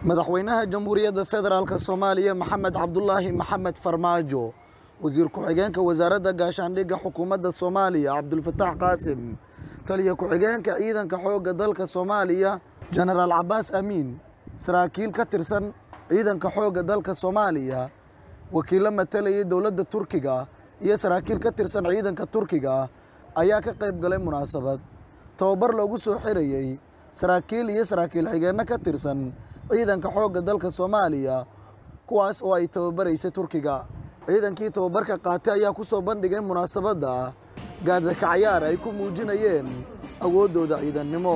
madaxweynaha jamhuuriyadda federaalk soomaaliya maxamed cabdulaahi maxamed farmaajo wasiir ku-xigeenka wasaaradda gaashaandhigga xukuumadda soomaaliya cabdulfataax qaasim taliya ku-xigeenka ciidanka xoogga dalka soomaaliya jenaraal cabaas amiin saraakiil ka tirsan ciidanka xoogga dalka soomaaliya wakiillo matalayay dowladda turkiga iyo saraakiil ka tirsan ciidanka turkiga ayaa ka qayb galay munaasabad tababar loogu soo xirayey saraakiil iyo saraakiil xigeenno ka tirsan ciidanka xoogga dalka soomaaliya kuwaas oo ay tababaraysay turkiga ciidankii tababarka qaatay ayaa ku soo bandhigay munaasabadda gaadaka cayaar ay ku muujinayeen awooddooda ciidannimo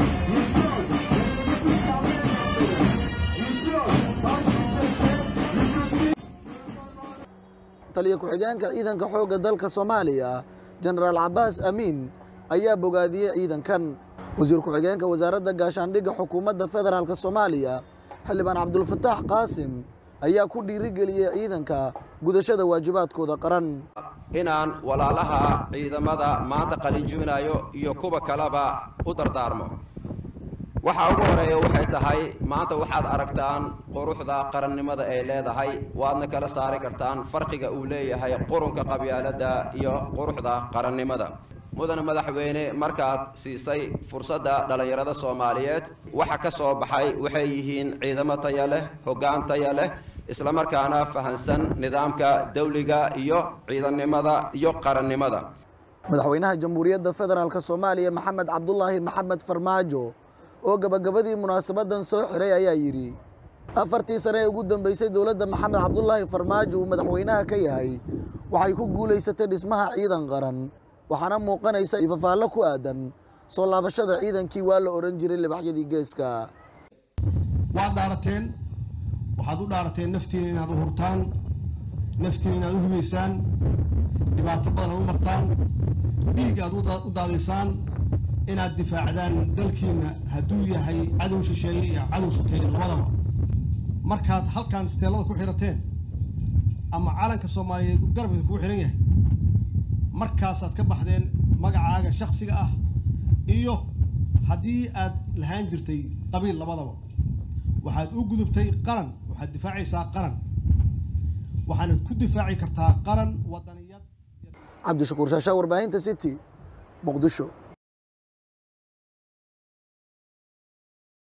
taliya ku-xigeenka ciidanka xoogga dalka soomaaliya jenaraal cabaas amiin ayaa bogaadiyey ciidankan wasiir ku-xigeenka wasaaradda gaashaandhigga xukuumadda federaalk soomaaliya xildhibaan cabdulfataax qaasim ayaa ku dhiirigeliyey ciidanka gudashada waajibaadkooda qaran inaan walaalaha ciidamada maanta qalinjibinayo iyo kuwa kaleba u dardaarmo waxaa ugu horeeya waxay tahay maanta waxaad aragtaan quruxda qarannimada ay leedahay waadna kala saari kartaan farqiga uu leeyahay qurunka qabyaaladda iyo quruxda qarannimada mudane madaxweyne markaad siisay fursadda dhallinyarada soomaaliyeed waxa ka soo baxay waxay yihiin ciidamo taya leh hoggaan taya leh islamarkaana fahansan nidaamka dawliga iyo ciidannimada iyo qarannimada madaxweynaha jamhuuriyadda federaalk soomaaliya maxamed cabdulaahi maxamed farmaajo oo gabagabadii munaasabadan soo xiray ayaa yidhi afartii sane ee ugu dambeysay dowladda maxamed cabdulaahi farmaajo uu madaxweynaha ka yahay waxay ku guulaysatay dhismaha ciidan qaran waxaana muuqanaysa ifafaallo ku aadan soo laabashada ciidankii waa la odhan jiray libaxyadii geeska waad dhaarateen waxaad u dhaarateen naftiina inaad u hurtaan naftiina inaad u hubaysaan dhibaato badan aad u martaan dhiig aad u daadaysaan inaad difaacdaan dalkiina hadduu yahay cadow shisheeye iyo cadow sokeeye labadaba markaad halkan isteellada ku xirateen ama calanka soomaaliyeed garabka kugu xihan yahay markaasaad ka baxdeen magacaaga shaksiga ah iyo haddii aad lahaan jirtay qabiil labadaba waxaad u gudubtay qaran waxaad difaacaysaa qaran waxaanad ku difaaci kartaa qaran wadaniyad cabdishakuur shaashaa warbaahinta city muqdisho